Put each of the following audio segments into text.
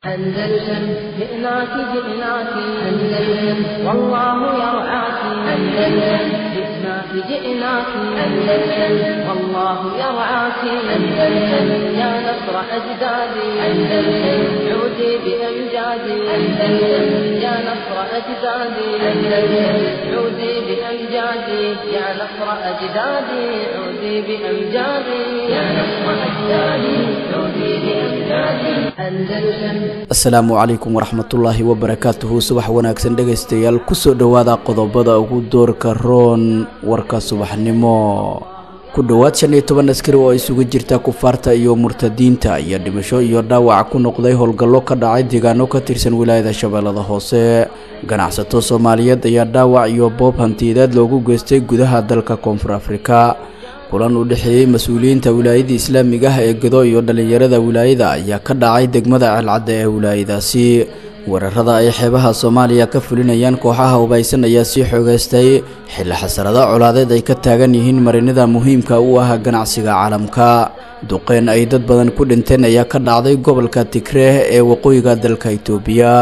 أندلسن جئناك جئناك أندلسن والله يرعاك أندلسن جئناك جئناك أندلسن والله يرعاك أندلسن يا نصر أجدادي أندلسن عودي بأمجادي أندلسن يا نصر أجدادي أندلسن عودي بأمجادي يا نصر أجدادي عودي بأمجادي يا نصر أجدادي عودي بأمجادي أندلسن asalaamu calaykum waraxmatullaahi wabarakaatuhu subax wanaagsan dhegaystayaal kusoo dhowaada qodobada ugu doorka roon warka subaxnimo ku dhowaad shan iyo toban askari oo isugu jirta kufaarta iyo murtadiinta iyo dhimasho iyo dhaawac ku noqday howlgallo ka dhacay deegaano ka tirsan wilaayada shabeellada hoose ganacsato soomaaliyeed ayaa dhaawac iyo boob hantiyadeed loogu geystay gudaha dalka koonfur afrika kulan u dhexeeyey mas-uuliyiinta wilaayada islaamiga ah ee gado iyo dhallinyarada wilaayada ayaa ka dhacay degmada ceelcadda ee wilaayadaasi weerarada ay xeebaha soomaaliya ka fulinayaan kooxaha hubaysan ayaa sii xoogeystay xilli xasarado colaadeed ay ka taagan yihiin marinada muhiimka u ah ganacsiga caalamka duqeyn ay dad badan ku dhinteen ayaa ka dhacday gobolka tigreeh ee waqooyiga dalka itoobiya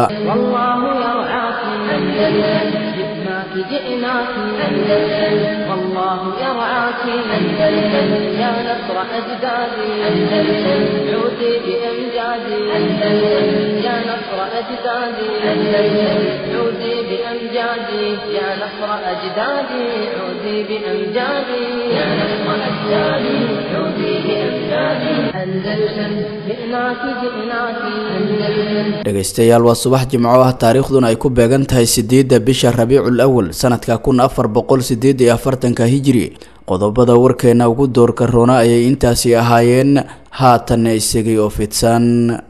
والله يرعاك أندلسن جئناك جئناك أندلسن والله يرعاك أندلسن يا نصر أجدادي أندلسن عودي بأمجادي أندلسن يا نصر أجدادي أندلسن عودي بأمجادي يا نصر أجدادي عودي بأمجادي يا نصر أجدادي عودي بأمجادي أندلسن جئناك جئناك أندلسن dhegaystayaal waa subax jimco ah taariikhduna ay ku beegan tahay sideedda bisha rabiicul awal sanadka kun afar boqol sideed iyo afartanka hijiri qodobada warkeena ugu doorka roona ayay intaasi ahaayeen haatanna isagay oo fidsan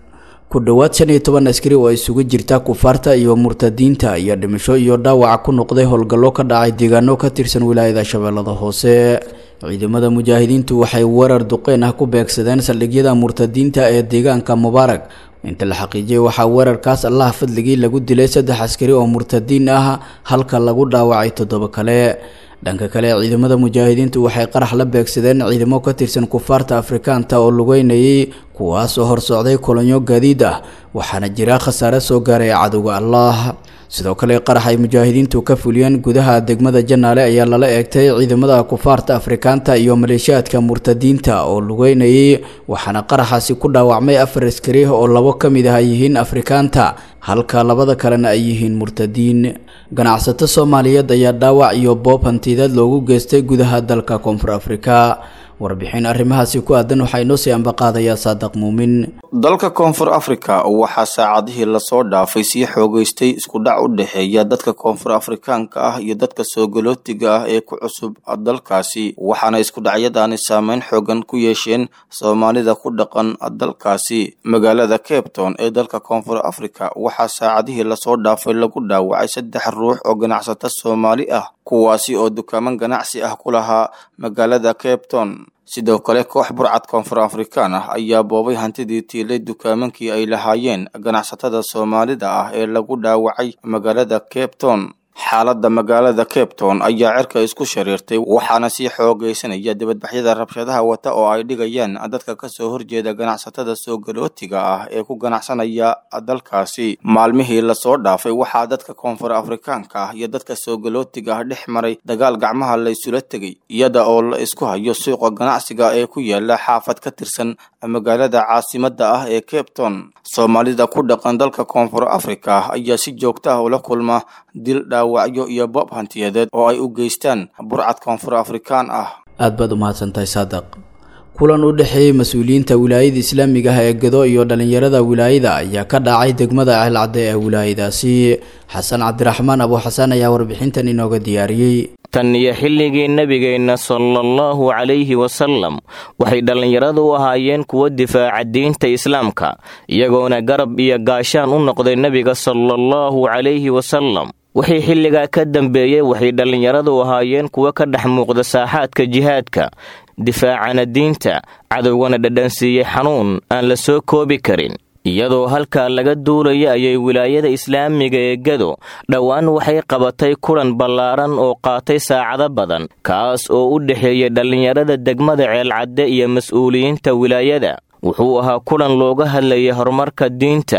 ku dhowaad shan iyo toban askari oo isugu jirta kufaarta iyo murtadiinta iyo dhimasho iyo dhaawac ku noqday howlgallo ka dhacay deegaano ka tirsan wilaayada shabeellada hoose ciidamada mujaahidiintu waxay weerar duqeyn ah ku beegsadeen saldhigyada murtadiinta ee deegaanka mubaarak inta la xaqiijiyay waxaa weerarkaas allaha fadligii lagu dilay saddex askari oo murtadiin ah halka lagu dhaawacay toddoba kale dhanka kale ciidamada mujaahidiintu waxay qarax la beegsadeen ciidamo ka tirsan kufaarta afrikaanta oo lugeynayay kuwaas oo horsocday kolonyo gaadiid ah waxaana jira khasaare soo gaaray cadowga allah sidoo kale qarax ay mujaahidiintu ka fuliyeen gudaha degmada janaale ayaa lala eegtay ciidamada kufaarta afrikaanta iyo maleeshiyaadka murtadiinta oo lugeynayay waxaana qaraxaasi ku dhaawacmay afar askari oo labo ka mid ah ay yihiin afrikaanta halka labada kalena ay yihiin murtadiin ganacsato soomaaliyeed ayaa dhaawac iyo boob hantiyadeed loogu geystay gudaha dalka koonfur afrika warbixin arrimahaasi ku aadan waxaa inoo sii ambaqaadayaa saadaq muumin dalka koonfur afrika waxaa saacadihii lasoo dhaafay sii xoogeystay iskudhac u dhexeeya dadka koonfur afrikaanka ah iyo dadka soogolootiga ah ee ku cusub dalkaasi waxaana iskudhacyadaani saameyn xoogan ku yeesheen soomaalida ku dhaqan dalkaasi magaalada capton ee dalka koonfur afrika waxaa saacadihii lasoo dhaafay lagu dhaawacay saddex ruux oo ganacsato soomaali ah kuwaasi oo dukaaman ganacsi ah ku lahaa magaalada capton sidoo kale koox burcad koonfur afrikaan ah ayaa boobay hantidii tiilay dukaamankii ay lahaayeen ganacsatada soomaalida ah ee lagu dhaawacay magaalada capton xaaladda magaalada capton ayaa cirka isku shariirtay waxaana sii xoogeysanaya dibadbaxyada rabshadaha wata oo ay dhigayaan dadka kasoo horjeeda ganacsatada soogolootiga ah ee ku ganacsanaya dalkaasi maalmihii lasoo dhaafay waxaa dadka koonfur afrikaanka ah iyo dadka soogolootiga ah dhex maray dagaal gacmaha laysula tegay iyada oo la isku hayo suuqa ganacsiga ee ku yaala xaafad ka tirsan magaalada caasimada ah ee capton soomaalida ku dhaqan dalka koonfur afrika ayaa si joogta ah ula kulma dil dhaawacyo iyo boob hantiyadeed oo ay u geystaan burcad koonfur afrikaan ah aad baad u mahadsantahay saadaq kulan u dhexeeyey mas-uuliyiinta wilaayada islaamiga ah ee gado iyo dhallinyarada wilaayada ayaa ka dhacay degmada ceelcadde ee wilaayadaasi xasan cabdiraxmaan abu xasan ayaa warbixintan inooga diyaariyey tan iyo xilligii nebigeenna sala allahu calayhi wasalam waxay dhallinyaradu u ahaayeen kuwo difaaca diinta islaamka iyagoona garab iyo gaashaan u noqday nebiga sala allahu calayhi wasalam wixii xilligaa ka dambeeyey waxay dhallinyaradu ahaayeen kuwo ka dhex muuqda saaxaadka jihaadka difaacana diinta cadowgana dhadhansiiyey xanuun aan la soo koobi karin iyadoo halkaa laga duulaya ayay wilaayada islaamiga ee gado dhowaan waxay qabatay kulan ballaaran oo qaatay saacado badan kaas oo u dhexeeyay dhallinyarada degmada ceelcadde iyo mas-uuliyiinta wilaayada wuxuu ahaa kulan looga hadlayay horumarka diinta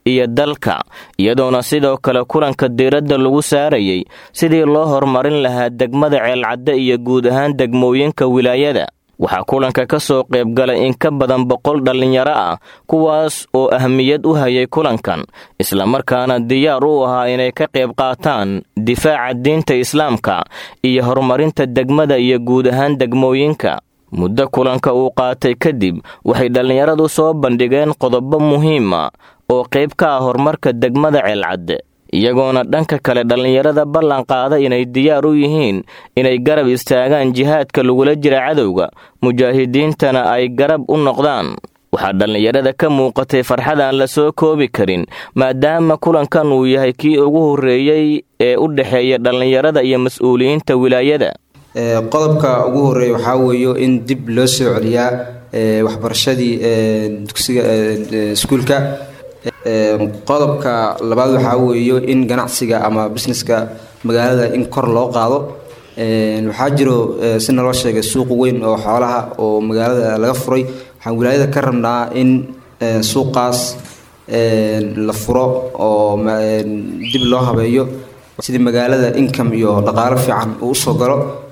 iyo dalka iyadoona sidoo kale kulanka diiradda lagu saarayay sidii loo horumarin lahaa degmada ceelcadde iyo guud ahaan degmooyinka wilaayada waxaa kulanka ka soo qaybgalay in ka badan boqol dhallinyaro ah kuwaas oo ahmiyad u hayay kulankan islamarkaana diyaar u ahaa inay ka qayb qaataan difaaca diinta islaamka iyo horumarinta degmada iyo guud ahaan degmooyinka muddo kulanka uu qaatay kadib waxay dhallinyaradu soo bandhigeen qodobo muhiima oo qayb ka ah horumarka degmada ceelcadde iyagoona dhanka kale dhallinyarada ballan qaada inay diyaar u yihiin inay garab istaagaan jihaadka lagula jira cadowga mujaahidiintana ay garab u noqdaan waxaa dhallinyarada ka muuqatay farxad aan la soo koobi karin maadaama kulankan uu yahay kii ugu horreeyey ee u dhexeeya dhallinyarada iyo mas-uuliyiinta wilaayada qodobka ugu horeeya waxaa weeyo in dib loo soo celiyaa waxbarashadii dugsiga iskuulka qodobka labaad waxaa weeyo in ganacsiga ama busineska magaalada in kor loo qaado waxaa jiro si naloo sheegay suuq weyn oo xoolaha oo magaalada laga furay waxaan wilaayada ka rabnaa in suuqaas la furo oo dib loo habeeyo sidii magaalada income iyo dhaqaalo fiican uu usoo galo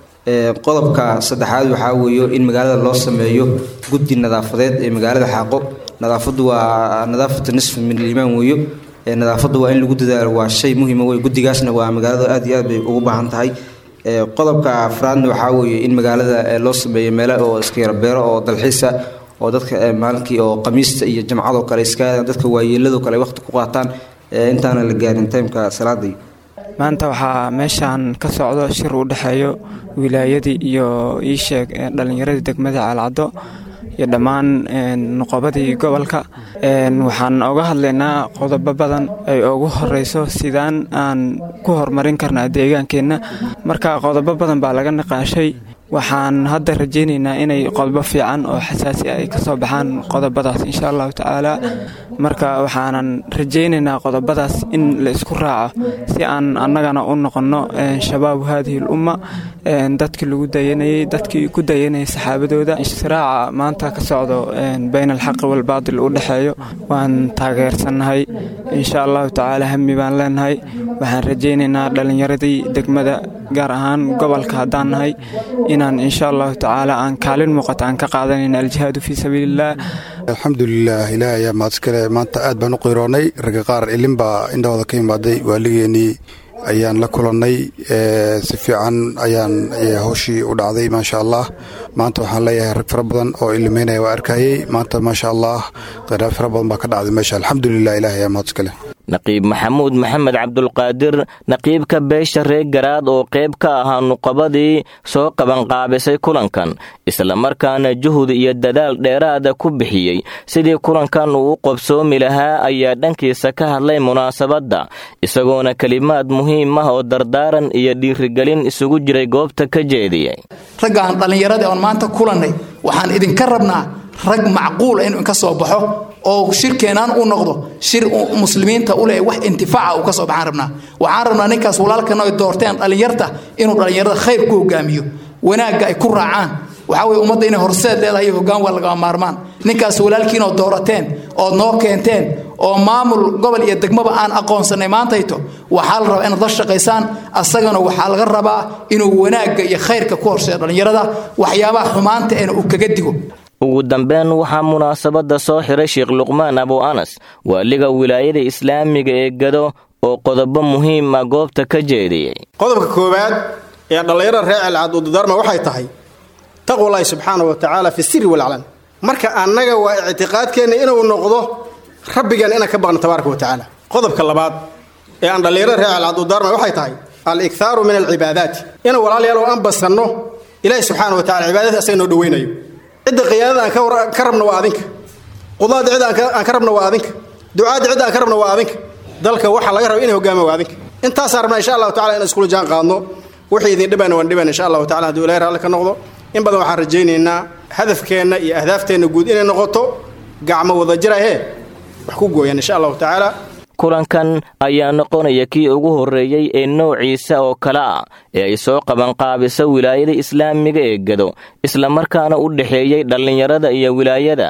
qodobka saddexaad waxaa weeyo in magaalada loo sameeyo guddi nadaafadeed ee magaalada xaaqo nadaafadu waa nadaafatu nisf min aliimaan weeyo nadaafadu waa in lagu dadaalo waa shay muhiima wey guddigaasna waa magaalada aad iyo aad bay ugu baahan tahay qodobka afraadna waxaa weeye in magaalada loo sameeyo meelo oo iska yara beero oo dalxiisa oo dadka maalinkii oo qamiista iyo jamcadoo kale iska dadka waayeelado kale waqti ku qaataan intaana la gaarin timeka salaadii maanta waxaa meeshaan ka socdo shir u dhexeeyo wilaayadii iyo iisheeg dhallinyaradii degmada caalcaddo iyo dhammaan nuqobadii gobolka waxaan oga hadlaynaa qodobo badan ay ugu horeyso sidaan aan ku horumarin karnaa deegaankeenna marka qodobo badan baa laga niqaashay waxaan hadda rajaynaynaa inay qodobo fiican oo xasaasi ah ay kasoo baxaan qodobadaas insha allahu tacaala marka waxaanan rajaynaynaa qodobadaas in la isku raaco si aan annagana u noqonno shabaabu haadihi l umma dadkii lagu dayanayay dadkii ku dayanayay saxaabadooda istiraaca maanta ka socdo bayna alxaqi walbaatil u dhexeeyo waan taageersannahay insha allahu tacaala hami baan leenahay waxaan rajaynaynaa dhallinyaradii degmada gaar ahaan gobolka haddaan nahay inaan insha allahu tacaala aan kaalin muuqata aan ka qaadanayna aljihaadu fii sabiiliillah alxamdulilah ilaah ayaa mahadskale maanta aad baan u qiroonnay ragga qaar ilin baa indhahooda ka imaaday waaligeenii ayaan la kulannay si fiican ayaan howshii u dhacday maasha allah maanta waxaan leeyahay rag fara badan oo ilimeynaya waa arkayey maanta maasha allah qiraab fara badan baa ka dhacday meesha alxamdulilah ilaah ayaa mahadskale naqiib maxamuud maxamed cabdulqaadir naqiibka beesha reer garaad oo qayb ka ahaa nuqabadii soo qabanqaabisay kulankan islamarkaana juhud iyo dadaal dheeraada ku bixiyey sidii kulankan uu u qobsoomi lahaa ayaa dhankiisa ka hadlay munaasabadda isagoona kelimaad muhiim ah oo dardaaran iyo dhiirigelin isugu jiray goobta ka jeediyey raggaan dhallinyaradii oon maanta kulannay waxaan idinka rabnaa rag macquula inuu inka soo baxo oo shirkeenaan u noqdo shir muslimiinta u leh wax intifaaca uu ka soo baxaan rabnaa waxaan rabnaa ninkaas walaalkana ay doorteen dhallinyarta inuu dhallinyarada khayr ku hogaamiyo wanaagga ay ku raacaan waxaa weye ummadda inay horseed leedahay hoggaan waa lagama maarmaan ninkaas walaalkiinoo doorateen ood noo keenteen oo maamul gobol iyo degmaba aan aqoonsanay maantayto waxaa la rabaa inaad la shaqaysaan asagana waxaa laga rabaa inuu wanaagga iyo khayrka ku horseeyo dhallinyarada waxyaabaha xumaanta eena uu kaga digo ugu dambeyn waxaa munaasabadda soo xiray sheekh luqmaan abu anas waaliga wilaayada islaamiga ee gado oo qodobo muhiima goobta ka jeediyey qodobka koowaad ee dhallinyarada reer celcad u dardaarma waxay tahay taqwallaahi subxaana wa tacaala fi siri walclan marka annaga waa ictiqaadkeenna inuu noqdo rabbigan inaan ka baqno tabaaraka wa tacaala qodobka labaad ee aan dhallinyarada reer celcad u darma waxay tahay al-ikhaaru min alcibaadaati inaan walaalayaal oo aan basanno ilaahi subxaana wa tacala cibaadadii asaga noo dhoweynayo cidda qiyaadada aan ka rabno waa adinka qudaada cidda aan ka rabno waa adinka ducaadda cidda aan ka rabno waa adinka dalka waxaa laga raba inay hogaama waa adinka intaasaan rabnaa insha allahu tacala inaan iskula jaan qaadno wixii idin dhibayna waan dhibayna insha allahu tacala hadduu ilahi raalli ka noqdo in badan waxaan rajaynaynaa hadafkeenna iyo ahdaafteena guud inay noqoto gacmo wadajirahee wax ku gooyaan insha allahu tacaala kulankan ayaa noqonaya kii ugu horreeyey ee noociisa oo kale ah ee ay soo qabanqaabiso wilaayada islaamiga ee gado islamarkaana u dhexeeyey dhallinyarada iyo wilaayada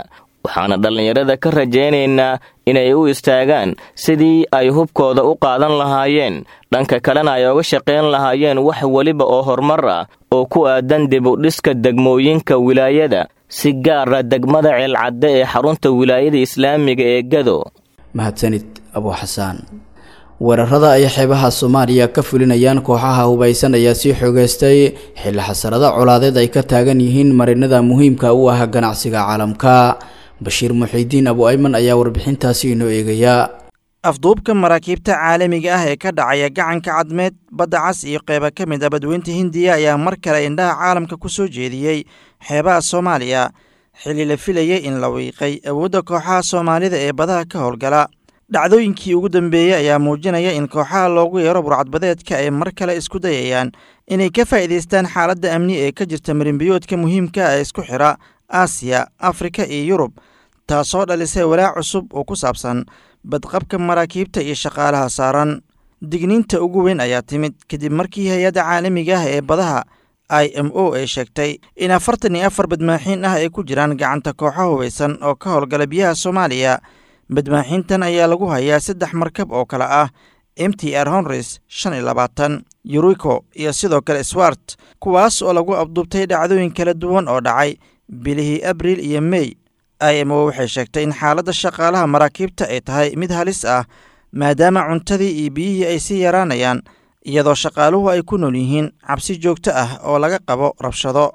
waxaana dhallinyarada ka rajaynaynaa inay u istaagaan sidii ay hubkooda u qaadan lahaayeen dhanka kalena ay oga shaqayn lahaayeen wax weliba oo horumar ah oo ku aadan dib u dhiska degmooyinka wilaayada si gaara degmada ceelcadde ee xarunta wilaayada islaamiga ee gado mahadsanid abuu xasaan weerarada ay xeebaha soomaaliya ka fulinayaan kooxaha hubaysan ayaa sii xoogeystay xilli xasarada colaadeed ay ka taagan yihiin marinada muhiimka u ah ganacsiga caalamka bashiir muxiidiin abu ayman ayaa warbixintaasi inoo eegaya afduubka maraakiibta caalamiga ah ee ka dhacaya gacanka cadmeed badda cas iyo qeyba ka mid a badweynta hindiya ayaa mar kale indhaha caalamka ku soo jeediyey xeebaha soomaaliya xilli la filayay in la wiiqay awoodda kooxaha soomaalida ee badaha ka howlgala dhacdooyinkii ugu dambeeyey ayaa muujinaya in kooxaha loogu yeero burcadbadeedka ay mar kale isku dayayaan inay ka faa'iidaystaan xaaladda amni ee ka jirta marinbiyoodka muhiimka ee isku xidha aasiya afrika iyo yurub taasoo dhalisay walaac cusub oo ku saabsan badqabka maraakiibta iyo shaqaalaha saaran digniinta ugu weyn ayaa timid kadib markii hay-adda caalamiga ah ee badaha i m o ay sheegtay in afartan iyo afar badmaaxiin ah ay ku jiraan gacanta kooxo hubaysan oo ka howlgala biyaha soomaaliya badmaaxiintan ayaa lagu hayaa saddex markab oo kale ah m t r honres shan iyo labaatan yuriko iyo sidoo kale swart kuwaas oo lagu abduubtay dhacdooyin kala duwan oo dhacay bilihii abriil iyo mey i m o waxay sheegtay in xaaladda shaqaalaha maraakiibta ay tahay mid halis ah maadaama cuntadii iyo biyihii ay sii yaraanayaan iyadoo shaqaaluhu ay ku nool yihiin cabsi joogto ah oo laga qabo rabshado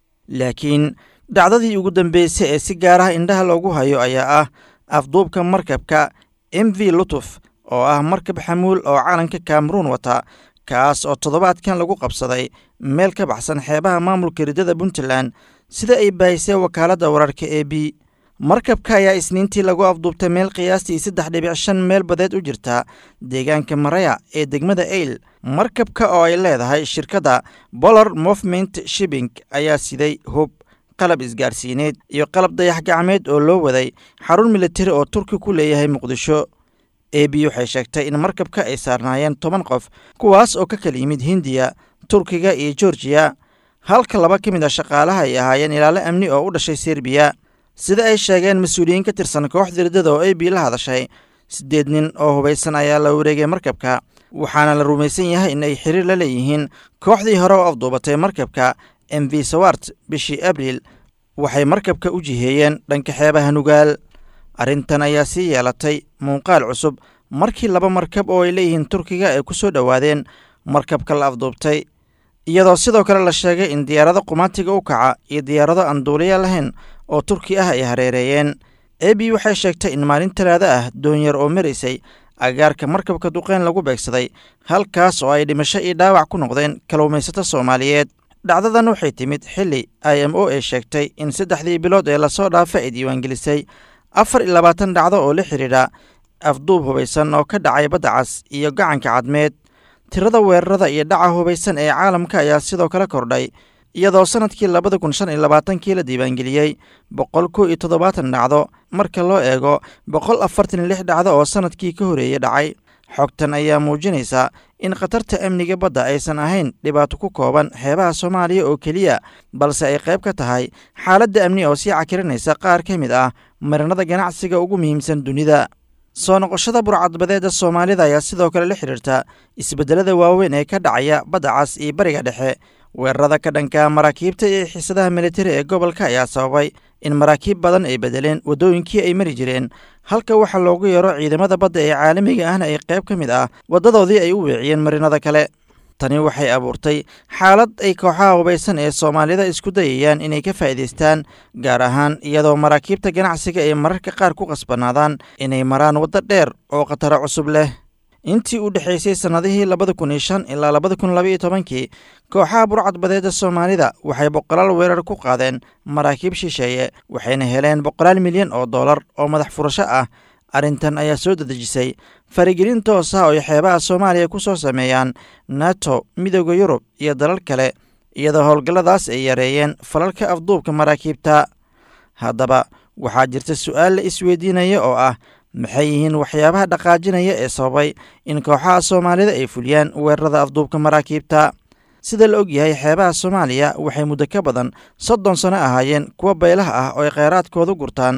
laakiin dhacdadii ugu dambeysay ee si gaaraha indhaha loogu hayo ayaa ah afduubka markabka m v lutuf oo ah markab xamuul oo calanka kameruun wata kaas oo toddobaadkan lagu qabsaday meel ka baxsan xeebaha maamulka riddada puntland sida ay baahisay wakaaladda wararka e b markabka ayaa isniintii lagu afduubtay meel qiyaastii saddex dhibic shan meel badeed u jirta deegaanka maraya ee degmada eyl markabka oo ay leedahay shirkadda bolar movement shibing ayaa siday hub qalab isgaarsiineed iyo qalab dayax gacmeed oo loo waday xarun militari oo turki ku leeyahay muqdisho e b waxay sheegtay in markabka ay saarnaayeen toban qof kuwaas oo ka kala yimid hindiya turkiga iyo georgiya halka laba ka mid a shaqaalaha ay ahaayeen ilaalo amni oo u dhashay serbiya sida ay sheegeen mas-uuliyiin ka tirsan kooxda riddada oo e b la hadashay siddeed nin oo hubaysan ayaa la wareegay markabka waxaana la rumaysan yahay in ay xiriir la leeyihiin kooxdii hore oo afduubatay markabka m v sawart bishii abriil waxay markabka u jiheeyeen dhanka xeebaha nugaal arrintan ayaa sii yeelatay muuqaal cusub markii laba markab oo ay leeyihiin turkiga ay ku soo dhowaadeen markabka la afduubtay iyadoo sidoo kale la sheegay in diyaarado qumaatiga u kaca iyo diyaarado aan duuliya lahayn oo turki ah ay hareereeyeen e b waxay sheegtay in maalin talaado ah doonyar oo maraysay agaarka markabka duqeyn lagu beegsaday halkaas oo ay dhimasho iyo dhaawac ku noqdeen kalluumaysato soomaaliyeed dhacdadan waxay timid xilli i m o ay sheegtay in saddexdii bilood ee lasoo dhaafa ay diiwaangelisay afar iyo labaatan dhacdo oo la xidhiidha afduub hubaysan oo ka dhacay badda cas iyo gacanka cadmeed tirada weerarada iyo dhaca hubaysan ee caalamka ayaa sidoo kale kordhay iyadoo sannadkii labada kun shan iyo labaatankii la diiwaangeliyey boqol kow iyo toddobaatan dhacdo marka loo eego boqol afartan iyo lix dhacdo oo sannadkii ka horeeyey dhacay xogtan ayaa muujinaysa in khatarta amniga badda aysan ahayn dhibaato ku kooban xeebaha soomaaliya oo keliya balse ay qayb ka tahay xaaladda amni oo sii cakirinaysa qaar ka mid ah marinada ganacsiga ugu muhiimsan dunida soo noqoshada burcadbadeedda soomaalida ayaa sidoo kale la xidhiirta isbeddelada waaweyn ee ka dhacaya badda cas iyo bariga dhexe weerarada ka dhanka maraakiibta iyo xiisadaha militari ee gobolka ayaa sababay in maraakiib badan ay bedeleen waddooyinkii ay mari jireen halka waxaa loogu yeero ciidamada badda ee caalamiga ahna ay qayb ka mid ah waddadoodii ay u weeciyeen marinada kale tani waxay abuurtay xaalad ay kooxaha hubaysan ee soomaalida isku dayayaan inay ka faa'iidaystaan gaar ahaan iyadoo maraakiibta ganacsiga ay mararka qaar ku qasbanaadaan inay maraan waddo dheer oo khataro cusub leh intii u dhexaysay sannadihii labada kun iyo shan ilaa labada kun labaiyo tobankii kooxaha burcadbadeedda soomaalida waxay boqolaal weerar ku qaadeen maraakiib shisheeye waxayna heleen boqolaal milyan oo dollar oo madax furasho ah arrintan ayaa soo dadejisay faragelin toos ah oo ay xeebaha soomaaliya ku soo sameeyaan nato midooda yurub iyo dalal kale iyadoo howlgalladaas ay yareeyeen falalka afduubka maraakiibta haddaba waxaa jirta su'aal la isweydiinaya oo ah maxay yihiin waxyaabaha dhaqaajinaya ee sababay in kooxaha soomaalida ay fuliyaan weerarada afduubka maraakiibta sida la og yahay xeebaha soomaaliya waxay muddo ka badan soddon sano ahaayeen kuwa baylaha ah oo ay kheyraadkooda gurtaan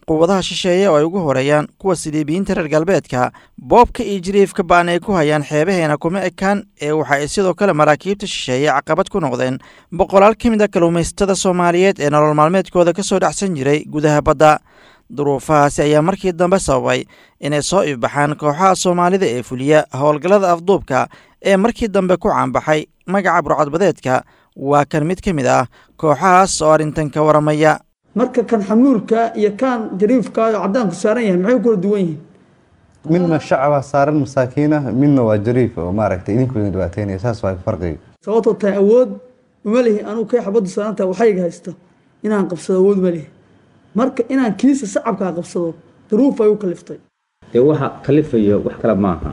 quwadaha shisheeye oo ay ugu horeeyaan kuwa siliibiyiinta reer galbeedka boobka iyo jiriifka ba'an ay ku hayaan xeebaheena kuma ekaan ee waxa ay sidoo kale maraakiibta shisheeye caqabad ku noqdeen boqolaal ka mid a kalluumaysatada soomaaliyeed ee nolol maalmeedkooda ka soo dhacsan jiray gudaha badda duruufahaasi ayaa markii dambe sababay inay soo ifbaxaan kooxaha soomaalida ee fuliya howlgallada afduubka ee markii dambe ku caanbaxay magaca burcadbadeedka waa kan mid ka mid ah kooxahaas oo arrintan ka waramaya marka kan xamuulka iyo kan jariifka oo cadaanku saaran yahay maxay kula duwan yihiin midna shacaba saaran masaakiinah midna waa jariif oo maaragtay idinkooda dhibaateynaya saas waa farqiga sababtoo tahay awood uma lihi anugu kay xabaddu saarantaha waxayga haysta inaan qabsado awood ma lihi marka inaan kiisa sacabkaa qabsado duruuf ay u kaliftay dee waxa kalifayo wax kale maaha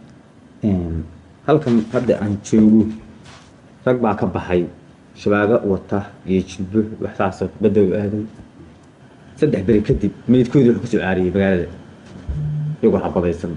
halkan hadda aan joogo rag baa ka baxay shabaago wata iyo jilbo waxsaasoo badda u aaday saddex beri kadib meydkoodii wuxuu kasoo caariyey magaalada iyagoo xabadaysan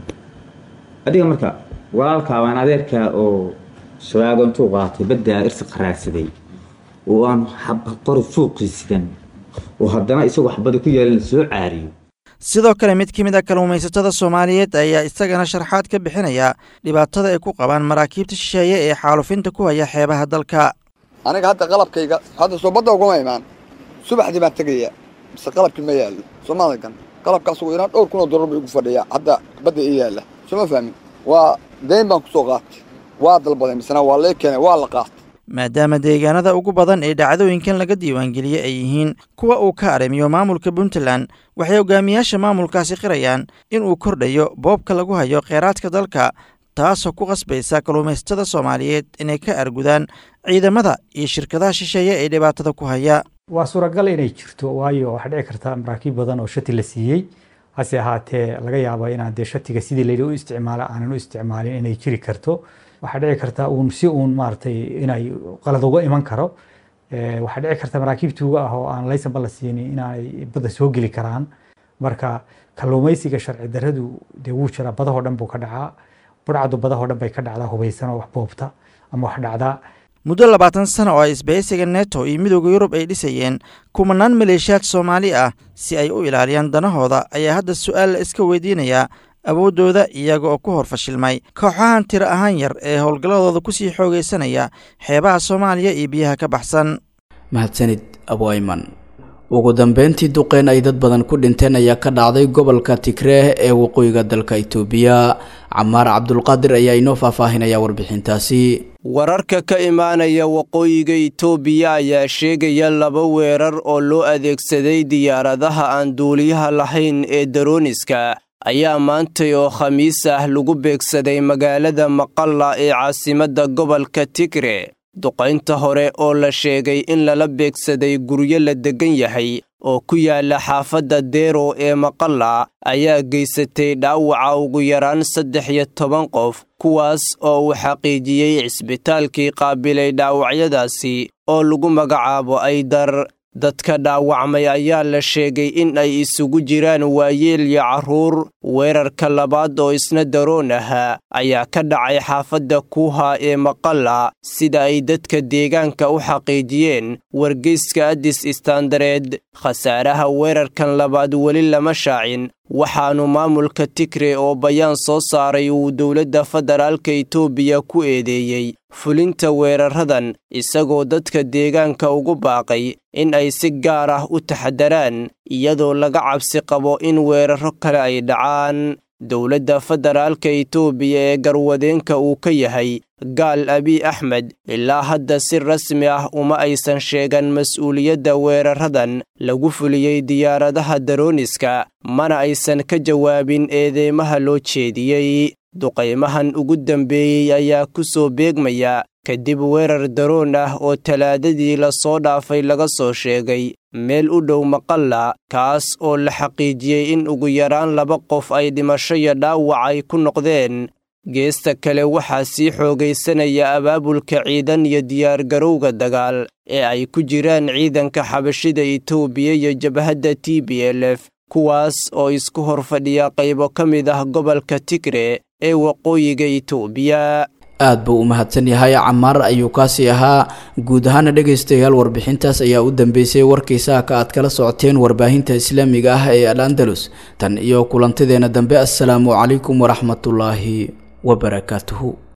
adiga marka walaalkaa waan adeerkaa oo shabaago intuu qaatay baddaa irsi qaraadsaday oo aan qori fuuqiisidan oo haddana isagoo xabada ku yaalin soo caariyo sidoo kale mid ka mid a kalluumaysatada soomaaliyeed ayaa isagana sharxaad ka bixinaya dhibaatada ay ku qabaan maraakiibta shisheeye ee xaalufinta ku haya xeebaha dalka aniga hadda qalabkayga hadda soo badda uguma imaan subaxdii baan tegaya mise qalabkii ma yaallo soomaaligan qalabkaas ugu yaraan dhowr kun oo dollar buu igu fadhiyaa hadda badda ii yaalla sooma fahmin waa dayn baan kusoo qaatay waa dalbaday misena waa lee keenay waa la qaatay maadaama deegaanada ugu badan ee dhacdooyinkan laga diiwaangeliyey ay yihiin kuwa uu ka arrimiyo maamulka puntland waxay hogaamiyaasha maamulkaasi qirayaan inuu kordhayo boobka lagu hayo kheyraadka dalka taasoo ku qasbaysa kalluumaysatada soomaaliyeed inay ka argudaan ciidamada iyo shirkadaha shisheeye ee dhibaatada ku haya waa suuragal inay jirto waayo waxaa dhici karta maraakiib badan oo shati la siiyey hase ahaatee laga yaabo inaan dee shatiga sidii layidhi u isticmaala aanan u isticmaalin inay jiri karto waxaa dhici karta uun si uun maaragtay inay qalad uga iman karo waxaa dhici karta maraakiib tuuga ah oo aan laysanba la siinin inay badda soo geli karaan marka kalluumaysiga sharci darradu dee wuu jiraa badahoo dhan buu ka dhacaa burcadu badahoo dhan bay ka dhacdaa hubaysan oo wax boobta ama wax dhacdaa muddo labaatan sana oo ay isbahaysiga neto iyo midooda yurub ay dhisayeen kumanaan maleeshiyaad soomaali ah si ay u ilaaliyaan danahooda ayaa hadda su-aal la iska weydiinayaa awooddooda iyaga oo ku hor fashilmay kooxahan tiro ahaan yar ee howlgalladooda kusii xoogaysanaya xeebaha soomaaliya iyo biyaha ka baxsan mahadsanid abuayman ugu dambeyntii duqeyn ay dad badan ku dhinteen ayaa ka dhacday gobolka tigreeh ee waqooyiga dalka itoobiya camaar cabdulqaadir ayaa inoo faahfaahinaya warbixintaasi wararka ka imaanaya waqooyiga itoobiya ayaa sheegaya laba weerar oo loo adeegsaday diyaaradaha aan duuliyaha lahayn ee darooniska ayaa maantay oo khamiis ah lagu beegsaday magaalada maqalla ee caasimadda gobolka tigre duqaynta hore oo la sheegay in lala beegsaday guryo la deggan yahay oo ku yaala xaafadda deero ee maqalla ayaa geysatay dhaawaca ugu yaraan saddex iyo toban qof kuwaas oo uu xaqiijiyey cisbitaalkii qaabilay dhaawacyadaasi oo lagu magacaabo aydar dadka dhaawacmay ayaa la sheegay in ay isugu jiraan waayeel iyo carruur weerarka labaad oo isna daroon ahaa ayaa ka dhacay xaafadda kuuha ee maqalla sida ay dadka deegaanka u xaqiijiyeen wargeyska addis istaandareed khasaaraha weerarkan labaad weli lama shaacin waxaanu maamulka tigre oo bayaan soo saaray uu dowladda federaalka itoobiya ku eedeeyey fulinta weeraradan isagoo dadka deegaanka ugu baaqay in ay si gaar ah u taxadaraan iyadoo laga cabsi qabo in weeraro kale ay dhacaan dowladda federaalka itoobiya ee garwadeenka uu ka yahay gaal abiy axmed ilaa hadda si rasmi ah uma aysan sheegan mas-uuliyadda weeraradan lagu fuliyey diyaaradaha darooniska mana aysan ka jawaabin eedeymaha loo jeediyey duqaymahan ugu dambeeyey ayaa ku soo beegmaya kadib weerar daroon ah oo talaadadii lasoo dhaafay laga soo sheegay meel u dhow maqalla kaas oo la xaqiijiyey in ugu yaraan laba qof ay dhimasho iyo dhaawac ay ku noqdeen geesta kale waxaa sii xoogaysanaya abaabulka ciidan iyo diyaargarowga dagaal ee ay ku jiraan ciidanka xabashida itoobiya iyo jabhadda t b l f kuwaas oo isku hor fadhiya qaybo ka mid ah gobolka tigre ee waqooyiga itoobiya aad buu u mahadsan yahay camaar ayuu kaasi ahaa guud ahaana dhegaystayaal warbixintaas ayaa u dambeysay warkiisaa ka aad kala socoteen warbaahinta islaamiga ah ee al andalus tan iyo kulantadeena dambe assalaamu calaykum waraxmatullaahi wabarakaatuhu